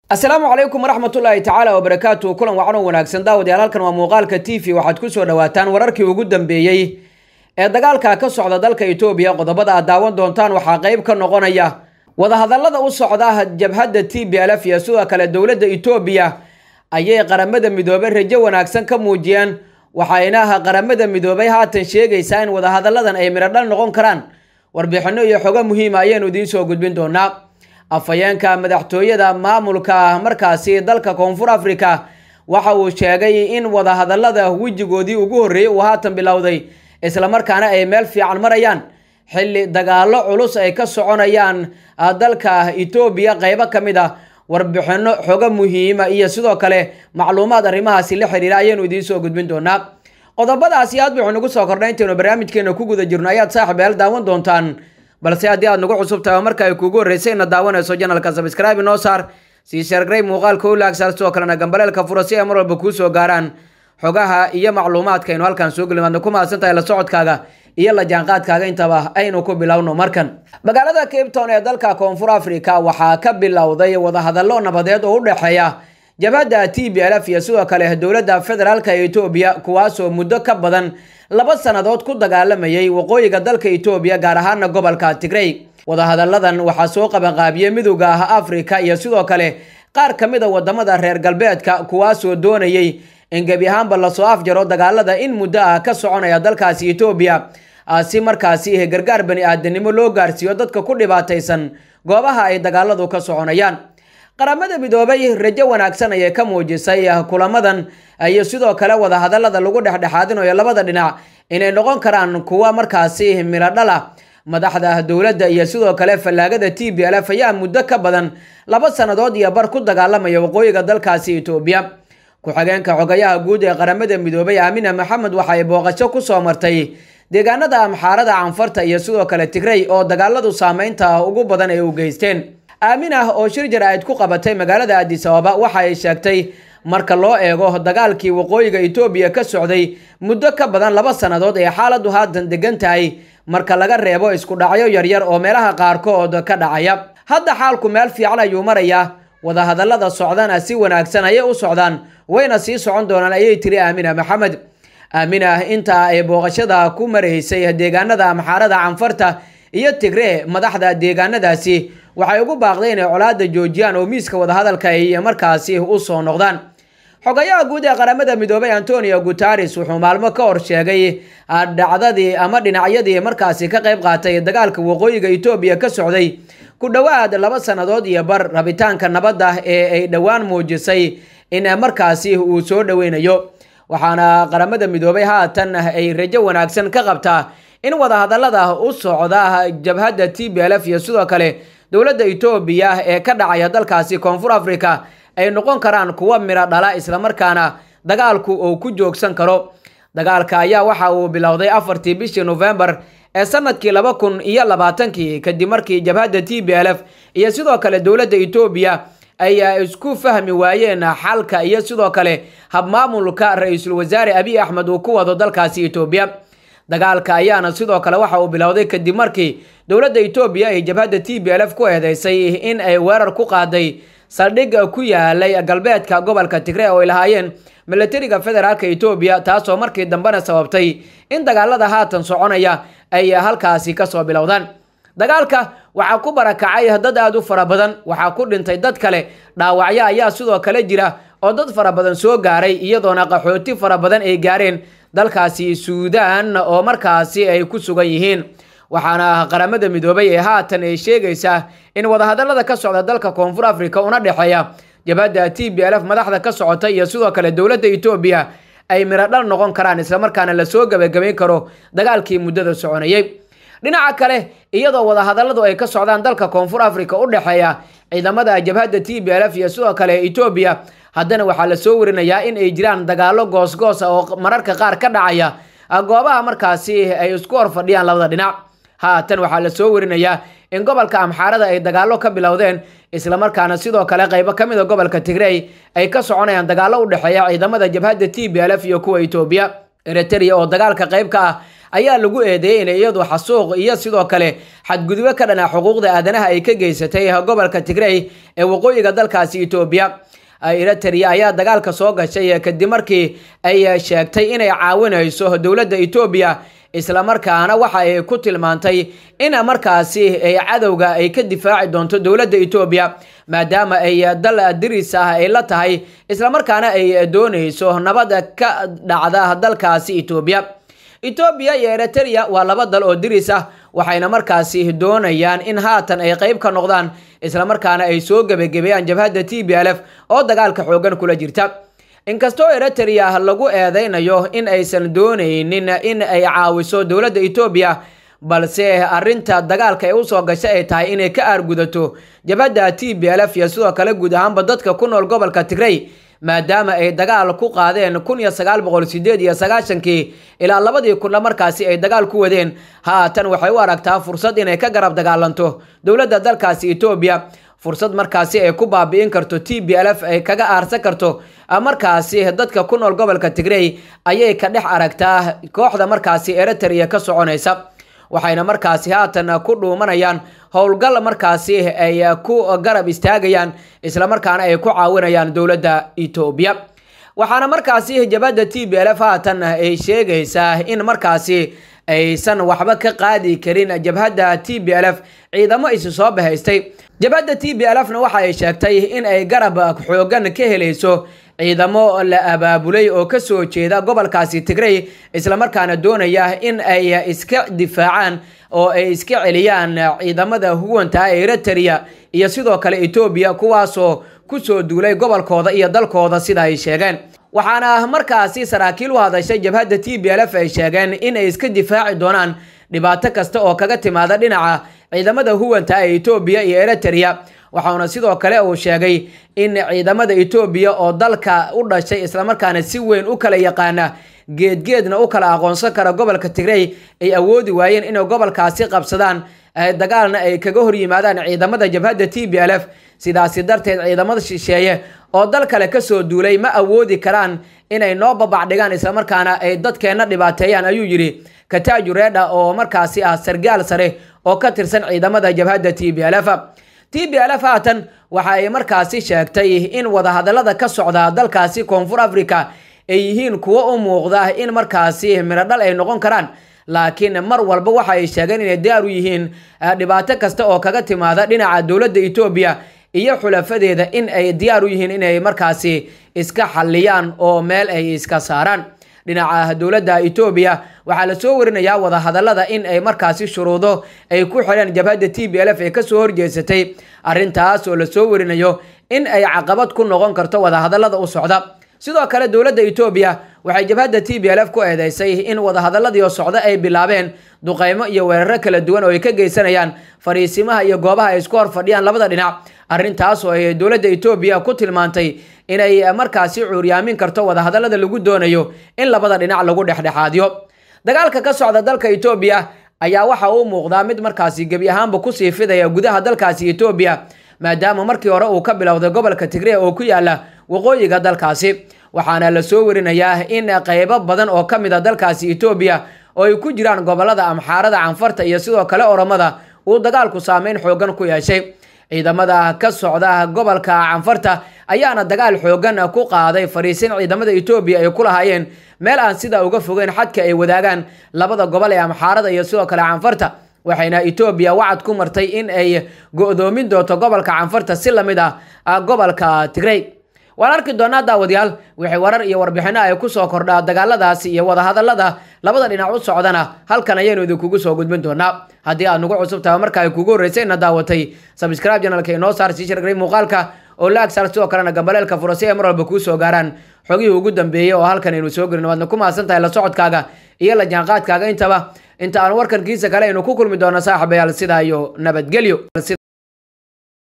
asalaamu calaykum waraxmatullaahi tacaala wabarakaatu kulan wacan oo wanaagsan daawadayaal halkan waa muuqaalka t v waxaad kusoo dhawaataan wararkii ugu dambeeyey ee dagaalka ka socda dalka etoobiya qodobada aad daawan doontaan waxaa qeyb ka noqonaya wadahadallada u socda jabhadda t b l f iyo sidoo kale dowladda etoobiya ayay qaramada midoobay rajo wanaagsan ka muujiyeen waxayna qaramada midoobay haatan sheegaysaa in wadahadalladan ay midhodhal noqon karaan warbixinno iyo xogo muhiima ayaynu idiin soo gudbin doonaa afhayeenka madaxtooyada maamulka markaasi dalka koonfur africa waxa uu sheegay in wadahadallada wejigoodii ugu horreeyey uu haatan bilowday islamarkaana ay meel fiican marayaan xilli dagaallo culus ay ka soconayaan dalka etoobiya qeybo ka mid a warbixinno xogo muhiima iyo sidoo kale macluumaad arrimahaasi la xiriira ayaynu idiin soo gudbin doonaa qodobadaasi aad wuxuu nagu soo kordhay intaynu barnaamijkeena ku guda jirno ayaad saaxib eel daawan doontaan balse haddii aad nagu cusub tahay marka ay kuugu horreysay ina daawanayso janalka sabscribe inoo saar sii sheergrey muuqaalka u laagsaar sidoo kalena gambaleelka fura si ay mar walba kuu soo gaaraan xogaha iyo macluumaadka aynu halkan soo geli maadna ku mahadsan tahay la socodkaaga iyo la jaanqaadkaaga intaba aynu ku bilowno markan magaalada cape town ee dalka koonfur africa waxaa ka bilowday wadahadallo nabadeed oo u dhexeeya jabhadda t b l f iyo sidoo kale dowladda federaalka etoobiya kuwaasoo muddo ka badan laba sannadood ku dagaalamayay waqooyiga dalka etoobiya gaar ahaana gobolka tigrey wadahadalladan waxaa soo qabanqaabiyey midowda ah afrika iyo sidoo kale qaar ka mid a wadamada reer galbeedka kuwaasoo doonayay in gebi ahaanba lasoo afjaro dagaalada in muddo ah ka soconaya dalkaasi etoobiya si markaasi gargaar bani aadanimo loo gaarsiiyo dadka ku dhibaataysan goobaha ay dagaaladu ka soconayaan qaramada midoobay rajo wanaagsan ayay ka muujisay kulamadan iyo sidoo kale wadahadallada lagu dhexdhexaadinayo labada dhinac inay noqon karaan kuwa markaasi miladhala madaxda dowladda iyo sidoo kale fallaagada t b l f ayaa muddo ka badan laba sannadood iyo bar ku dagaalamaya waqooyiga dalkaasi etoobiya ku-xigeenka xogayaha guud ee qaramada midoobay aamina maxamed waxay booqasho kusoo martay deegaanada amxaarada canfarta iyo sidoo kale tigrey oo dagaaladu saameynta ugu badan ay u geysteen aaminah oo shir jaraa'id ku qabatay magaalada adis ababa waxa ay sheegtay marka loo eego dagaalkii waqooyiga etoobiya ka socday muddo ka badan laba sannadood ee xaaladu haatan degan tahay marka laga reebo isku dhacyo yaryar oo meelaha qaarkood ka dhacaya hadda xaalku meel fiican ayuu marayaa wadahadallada socdana si wanaagsan ayay u socdaan wayna sii socon doonaan ayay tiri aamina maxamed aaminah intaa ay booqashada ku maraysay deegaanada amxaarada canfarta iyo tigree madaxda deegaanadaasi waxay ugu baaqday inay colaada joojiyaan oo miiska wadahadalka ay markaasi u soo noqdaan xogayaha guud ee qaramada midoobay antonio guteres wuxuu maalmo ka hor sheegay dhacdadii ama dhinacyadii markaasi ka qayb qaatay dagaalka waqooyiga etoobiya ka socday ku dhowaad laba sannadood iyo bar rabitaanka nabadda ee ay dhowaan muujisay in markaasi uu soo dhoweynayo waxaana qaramada midoobay haatan ay rajo wanaagsan ka qabtaa in wadahadallada u socda jabhadda t b l f iyo sidoo kale dowladda etoobiya ee ka dhacaya dalkaasi koonfur africa ay noqon karaan kuwa miro dhala islamarkaana dagaalku uu ku joogsan karo dagaalka ayaa waxa uu bilowday afartii bishii novembar ee sanadkii laba kun iyo labaatankii kadib markii jabhadda t b l f iyo sidoo kale dowladda etoobiya ay isku fahmi waayeen xalka iyo sidoo kale habmaamulka ra-iisul wasaare abiy axmed uu ku wado dalkaasi etoobiya dagaalka ayaana sidoo kale waxa uu bilowday kadib markii dowladda etoobiya ay jabhadda t b l f ku eedeysay in ay weerar ku qaaday saldhig ku yaalay galbeedka gobolka tigree oo ay lahaayeen milatariga federaalka etoobiya taasoo markii dambena sababtay in dagaalada haatan soconaya ay halkaasi kasoo bilowdaan dagaalka waxaa ku barakacay dad aada u fara badan waxaa ku dhintay dad kale dhaawacyo ayaa sidoo kale jira oo dad fara badan soo gaaray iyadoona qaxooti fara badan ay gaareen dalkaasi suudaan oo markaasi ay ku sugan yihiin waxaana qaramada midoobay ee haatan ay sheegaysaa in wadahadallada ka socda dalka koonfur africa una dhexeeya jabhadda t b l f madaxda ka socota iyo sidoo kale dowladda etoobiya ay mirodhal noqon karaan islamarkaana lasoo gabagabayn karo dagaalkii muddada soconayay dhinaca kale iyadoo wadahadalladu ay ka socdaan dalka koonfur africa u dhexeeya ciidamada jabhadda t b l f iyo sidoo kale etoobiya haddana waxaa lasoo warinayaa in ay jiraan dagaallo goosgoos ah oo mararka qaar ka dhacaya goobaha markaasi ay isku hor fadhiyaan labada dhinac haatan waxaa lasoo warinayaa in gobolka amxaarada ay dagaallo ka bilowdeen islamarkaana sidoo kale qaybo ka mid a gobolka tigrey ay ka soconayaan dagaallo u dhexeeya ciidamada jabhadda t b l f iyo kuwa etoobiya eritrea oo dagaalka qayb ka ah ayaa lagu eedeeyey inay iyadu xasuuq iyo sidoo kale xadgudubyo ka dhana xuquuqda aadanaha ay ka geysatay gobolka tigrey ee waqooyiga dalkaasi etoobiya eritrea ayaa dagaalka soo gashay kadib markii ay sheegtay inay caawinayso dowladda etoobiya islamarkaana waxa ay ku tilmaantay in markaasi ay cadowga ay ka difaaci doonto dowladda etoobiya maadaama ay dal diris ah ay la tahay islamarkaana ay doonayso nabad ka dhacda dalkaasi etoobiya etoobiya iyo eritrea waa laba dal oo diris ah waxayna markaasi doonayaan in haatan ay qeyb ka noqdaan islamarkaana ay soo gebagebeeyaan jabhadda t b l f oo dagaalka xoogan kula jirta inkastoo eritrea lagu eedeynayo in aysan doonaynin in ay caawiso dowladda etoobiya balse arinta dagaalka ay usoo gashay ay tahay inay ka aargudato jabhadda t b l f iyo sidoo kale guud ahaanba dadka ku nool gobolka tigrey maadaama ay dagaal ku qaadeen kun iyo sagaal boqol sideed iyo sagaashankii ilaa labadii kunla markaasi ay dagaal ku wadeen haatan waxay u aragtaa fursad inay ka garab dagaalanto dowladda dalkaasi etoobiya fursad markaasi ay ku baabi'in karto t b l f ay kaga aarsan karto markaasi dadka ku nool gobolka tigrey ayay ka dhex aragtaa kooxda markaasi eritrea ka soconaysa waxayna markaasi haatan ku dhuumanayaan howlgal markaasi ay ku garab istaagayaan islamarkaana ay ku caawinayaan dowladda etoobiya waxaana markaasi jabhadda t b l f haatan ay sheegaysaa in markaasi aysan waxba ka qaadi karin jabhadda t b l f ciidamo isi soo bahaystay jabhadda t b l f na waxa ay sheegtay in ay garab xoogan ka helayso ciidamo la abaabulay oo kasoo jeeda gobolkaasi tigrey islamarkaana doonaya in ay iska difaacaan oo ay iska celiyaan ciidamada huwanta ee eritrea iyo sidoo kale etoobiya kuwaasoo kusoo duulay gobolkooda iyo dalkooda sida ay sheegeen waxaana markaasi saraakiil u hadashay jabhadda t b l f ay sheegeen in ay iska difaaci doonaan dhibaato kasta oo kaga timaada dhinaca ciidamada huwanta ee etoobiya iyo eritrea waxauna sidoo kale uu sheegay in ciidamada etoobiya oo dalka u dhashay islamarkaana si weyn u kala yaqaana geedgeedna u kala aqoonsan kara gobolka tigrey ay awoodi waayeen inay gobolkaasi qabsadaan dagaalna ay kaga hor yimaadaan ciidamada jabhadda t b l f sidaasi darteed ciidamada shisheeye oo dal kale kasoo duulay ma awoodi karaan inay noo babacdhigaan islamarkaana ay dadkeenna dhibaateeyaan ayuu yidhi kataaju reedha oo markaasi ah sargaal sare oo ka tirsan ciidamada jabhadda t b l f t b l f haatan waxa ay markaasi sheegtay in wadahadalada ka socda dalkaasi koonfur africa ay yihiin kuwo u muuqda in markaasi mirodhal ay noqon karaan laakiin mar walba waxa ay sheegeen inay diyaar u yihiin dhibaato kasta oo kaga timaada dhinaca dowladda etoobiya iyo xulafadeeda in ay diyaar u yihiin inay markaasi iska xalliyaan oo meel ay iska saaraan dhinaca dowladda etoobiya waxaa lasoo warinayaa wadahadalada in ay markaasi shuruudo ay ku xidheen jabhadda t b l f ee kasoo horjeesatay arrintaas oo lasoo warinayo in ay caqabad ku noqon karto wadahadalada u socda sidoo kale dowladda etoobiya waxay jabhadda t b l f ku eedeysay in wadahadaladii oo socda ay bilaabeen duqeymo iyo weeraro kala duwan oo ay ka geysanayaan fariisimaha iyo goobaha ay isku hor fadhiyaan labada dhinac arrintaas oo ay dowladda etoobiya ku tilmaantay inay markaasi cuuryaamin karto wadahadalada lagu doonayo in labada dhinac lagu dhexdhexaadiyo dagaalka ka socda dalka etoobiya ayaa waxa uu muuqdaa mid markaasi gebi ahaanba kusii fidaya gudaha dalkaasi etoobiya maadaama markii hore uu ka bilowday gobolka tigre oo ku yaala waqooyiga dalkaasi waxaana lasoo warinayaa in qeybo badan oo ka mid a dalkaasi etoobiya oo ay ku jiraan gobolada amxaarada canfarta iyo sidoo kale oromada uu dagaalku saameyn xoogan ku yeeshay ciidamada ka socda gobolka canfarta ayaana dagaal xoogan ku qaaday fariisin ciidamada etoobiya ay ku lahaayeen meel aan sidaa uga fogeyn xadka ay wadaagaan labada gobol ee amxaarada iyo sidoo kale canfarta waxayna etoobiya wacad ku martay in ay go-doomin doonto gobolka canfarta si lamid ah gobolka tigrey waan arki doonaa daawadayaal wixii warar iyo warbixino ay kusoo kordhaa dagaaladaasi iyo wadahadalada labada dhinac u socdana halkan ayaynu idinkugu soo gudbin doonaa haddii aad nagu cusub tahay marka ay kugu horreysay ina daawatay sabscribe janalka inoo saar sii shargaray muuqaalka oo la agsaar sidoo kalena gambaleelka furo si ay mar walba kuu soo gaaraan xogihii ugu dambeeyey oo halkan aynu soo gelin waadna ku mahadsan tahay la socodkaaga iyo la jaanqaadkaaga intaba inta aan warkankiisa kale aynu ku kulmi doono saaxiibayaal sidaa iyo nabadgelyo